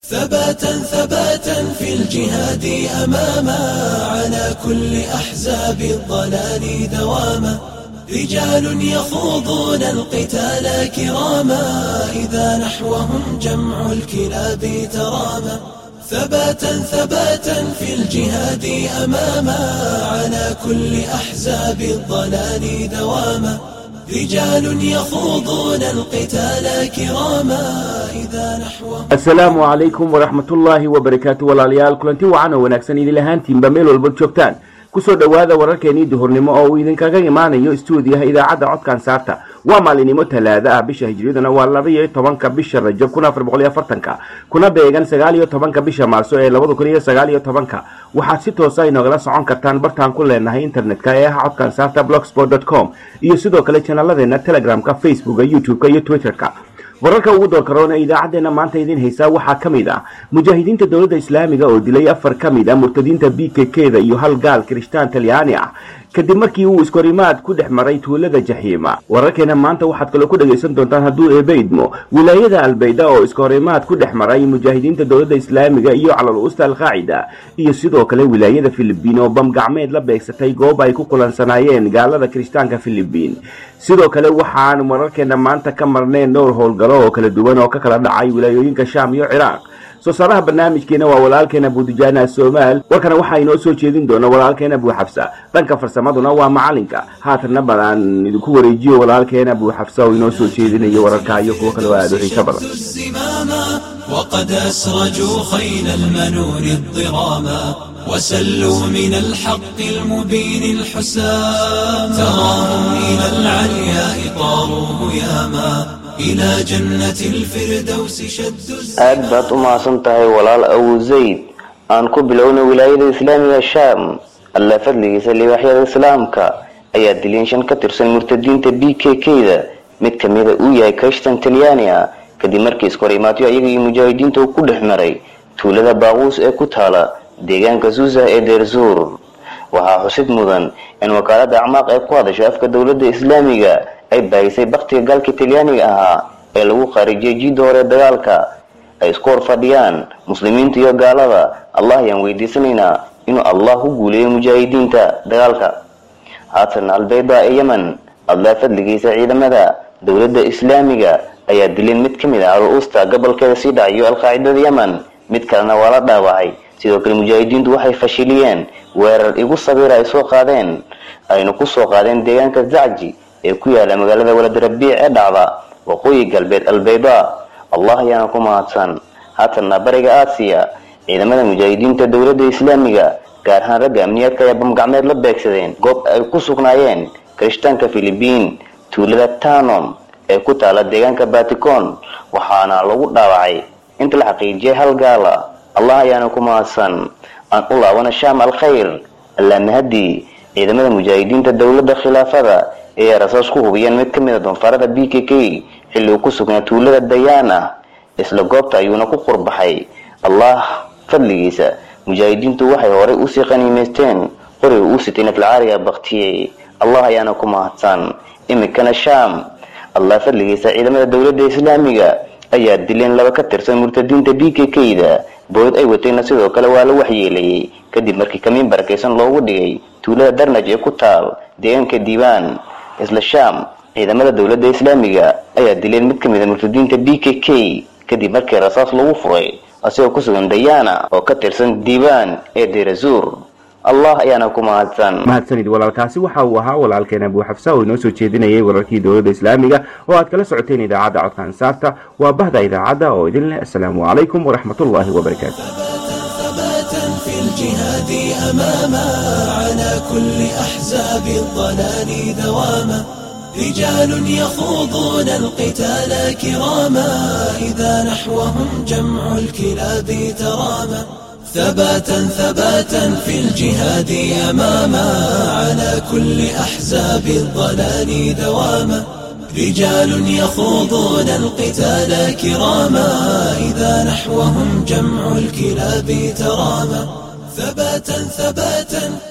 ثباتا ثباتا في الجهاد أماما على كل أحزاب الضلال دواما رجال يخوضون القتال كراما إذا نحوهم جمع الكلاب تراما ثباتا ثباتا في الجهاد أماما على كل أحزاب الضلال دواما رجال يخوضون القتال كراما إذا نحوهم asalaamu calaykum waraxmatullaahi wabarakaatu walaalayaal kulanti wacan oo wanaagsan idin lahaantiinba meel walba joogtaan kusoo dhowaada wararkeenii duhurnimo oo uu idinkaga imaanayo stuudiyaha idaacadda codkan saarta waa maalinimo talaada ah bisha hijriyaduna waa labaiyo tobanka bisha rajab kun afar boqol iyo afartanka kuna beegan sagaal iyo tobanka bisha maarso ee labada kun iyo sagaal iyo tobanka waxaad si toosa inogala socon kartaan bartaan ku leenahay internetka ee ah codkan saarta blogsport com iyo sidoo kale janaladeena telegramka facebooka youtube-ka iyo twitterka wararka ugu door karoona idaacadeena maanta idin haysaa waxaa ka mid ah mujaahidiinta dowladda islaamiga oo dilay afar ka mid ah murtadiinta b k k-da iyo hal gaal kirishtaan talyaani ah kadib markii uu iskorimaad ku dhex maray tuulada jaxiima wararkeena maanta waxaad kaloo ku dhagaysan doontaan hadduu eebe idmo wilaayada albayda oo iskahorimaad ku dhex maray mujaahidiinta dowladda islaamiga iyo calal usta alqaacida iyo sidoo kale wilaayada filibiin oo bam gacmeed la beegsatay goob ay ku kulansanaayeen gaalada kirishtaanka filibiin sidoo kale waxaan wararkeena maanta ka marneen dhowr howlgalo oo kala duwan oo ka kala dhacay wilaayooyinka shaam iyo ciraaq soo saaraha barnaamijkeena waa walaalkeena buudijaana somaal warkana waxaa inoo soo jeedin doona walaalkeena buuxabsa dhanka farsamaduna waa macalinka haatanna badan idinku wareejiyo walaalkeena buuxabsa oo inoo soo jeedinayo wararka iyo kuwo kaloo aada u xiiso badan الزماما وقد أسرجوا خيل المنون الضراما وسلوا من الحق المبين الحسام تراهم إلى العلياء طاروا هياما إلى جنة الفردوس شدوا aad baad u mahadsan tahay walaal abu zayd aan ku bilowna wilaayada islaamiga shaam alla fadligiisa libaaxyada islaamka ayaa dilin shan ka tirsan murtadiinta b k k-da mid kamida uu yahay krishtan talyaani ah kadib markii iskahorimaadyo iyaga iyo mujaahidiinta uu ku dhex maray tuulada baaquus ee ku taala deegaanka suusa ee deerzuur waxaa xusid mudan in wakaalada acmaaq ee ku hadasha afka dowladda islaamiga ay baahisay baktiga gaalka talyaaniga ahaa ee lagu khaarijiyay jiidda hore dagaalka ay isku hor fadhiyaan muslimiinta iyo gaalada allah ayaan weydiisanaynaa inuu allah ku guuleeyo mujaahidiinta dagaalka haatan albayda ee yemen allah fadligiisa ciidamada dowladda islaamiga ayaa dileen mid ka mid ah al-usta gobolkeeda sii dhacayo alqaacidada yemen mid kalena waa la dhaawacay sidoo kale mujaahidiintu waxay fashiliyeen weerar igu sabiira ay soo qaadeen ayna ku soo qaadeen deegaanka zacji ee ku yaala magaalada waladarabiic ee dhacda waqooyi galbeed albayda allah ayaana ku mahadsan haatanna bariga aasiya ciidamada mujaahidiinta dowladda islaamiga gaar ahaan ragga amniyaadka ayaa bamgacmeed la beegsadeen goob ay ku sugnaayeen kirishtaanka filibiin tuulada tanom ee ku taala deegaanka baticon waxaana lagu dhaawacay inta la xaqiijiyay hal gaala allah ayaana ku mahadsan aan u laabana shaam alkhayr allaa mahadi ciidamada mujaahidiinta dowladda khilaafada ee rasaas ku hubiyeen mid ka mid a doonfaarada b k k xilli uu ku sugnaa tuulada dayaana isla goobta ayuuna ku qurbaxay allah fadligiisa mujaahidiintu waxay horay usii qaniimaysteen qoriga uu sitay naflacaariga baktiyey allah ayaana ku mahadsan imikana shaam allah fadligiisa ciidamada dowladda islaamiga ayaa dileen laba ka tirsan murtadiinta b k k-da bood ay watayna sidoo kale waa la waxyeelayay kadib markii kamiin barakaysan loogu dhigay tuulada darnaj ee ku taal deegaanka diiwaan isla shaam ciidamada dowladda islaamiga ayaa dileen mid ka mid a murtadiinta b k k kadib markii rasaas lagu furay asigoo ku sugan dayaana oo ka tirsan diiwaan ee deerazuur allah ayaana ku mahadsan mahadsanid walaalkaasi waxa uu ahaa walaalkeena buuxabsa oo inoo soo jeedinayay wararkii dowladda islaamiga oo aad kala socoteen idaacadda codka ansaarta waa bahda idaacadda oo idin leh asalaamu calaykum waraxmatullaahi wabarakaatu ثباتا في الجهاد أماما على كل أحزاب الضلال دواما رجال يخوضون القتال كراما إذا نحوهم جمع الكلاب تراما ثباتا ثباتا في الجهاد أماما على كل أحزاب الضلال دواما رجال يخوضون القتال كراما إذا نحوهم جمع الكلاب تراما ثباتا ثباتا